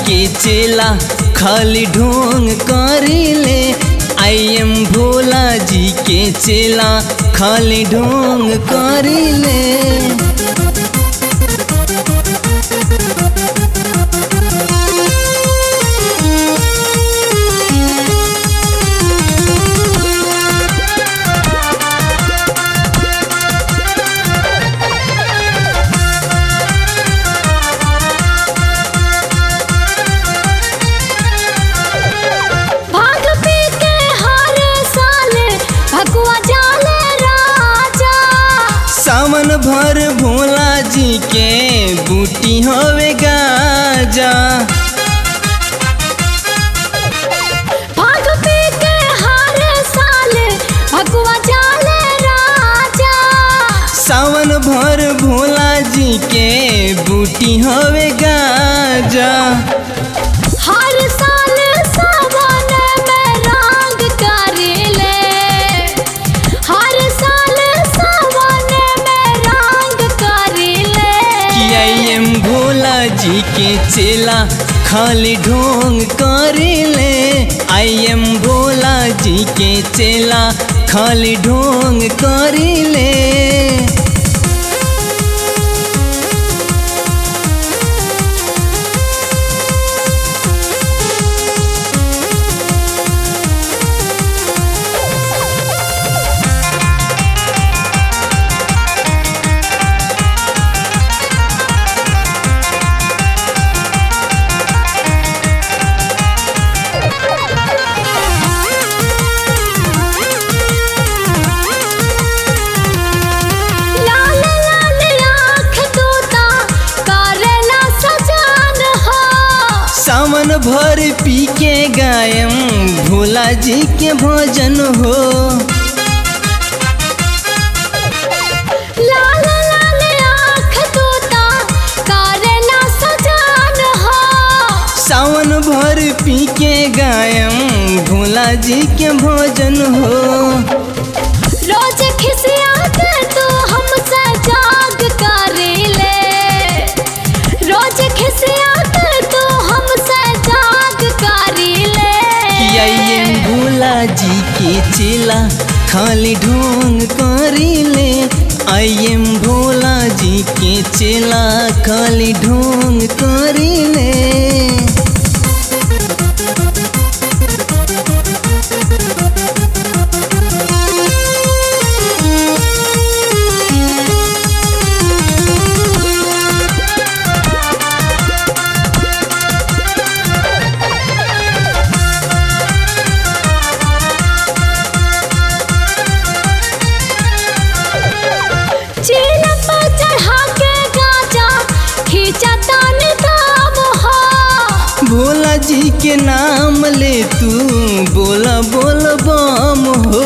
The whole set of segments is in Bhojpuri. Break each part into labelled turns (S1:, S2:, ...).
S1: के चेला खाली ढोंग करिले आई एम भोला जी के चेला खाली ढोंग करिले
S2: भाग पी के हर साल भगवा जाले राजा
S1: सावन भर भोला जी के बूटी होवे गाजा
S2: भाग पी के हर साल भगवा जाले राजा
S1: सावन भर भोला जी के बूटी होवे गाजा
S2: हर साल सावन में रंग करेले हर साल सावन में रंग करेले
S1: कि आई एम भोला जी के चेला खाली ढोंग करिले आई एम भोला जी के चेला खाली ढोंग करिले
S2: लाल लाल आँख तोता करेला सजान हो
S1: सावन भर पी के गायम भोला जी के भजन हो
S2: लाल लाल आँख तोता करेला सजान हो
S1: सावन भर पी के गायम भोला जी के भजन हो
S2: रोज खिसिया के तू हमसे जाग करेले रोज खिसिया के तू हमसे जाग करेले
S1: कि आई एम भोला जी के चेला खाली ढोंग करिले आई एम भोला जी के चेला खाली ढोंग करिले
S2: चीन पर चढ़ा के गाजा खींचा तान दाम हो
S1: भोला जी के नाम ले तू बोला बोल बम हो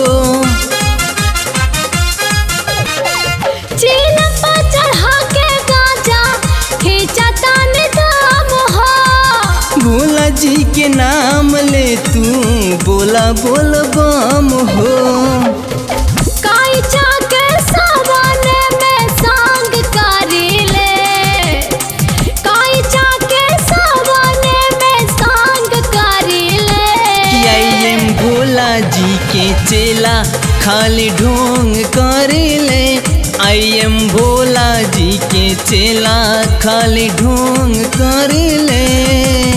S2: चीन पर चढ़ा के गाजा खींचा तान दाम हो
S1: भोला जी के नाम ले तू बोला बोल बम हो
S2: काई चाके सावन में सांग करीले काई चाके सावन में सांग करीले
S1: कि आई एम भोला जी के चेला खाली ढोंग करिले आई एम भोला जी के चेला खाली ढोंग करिले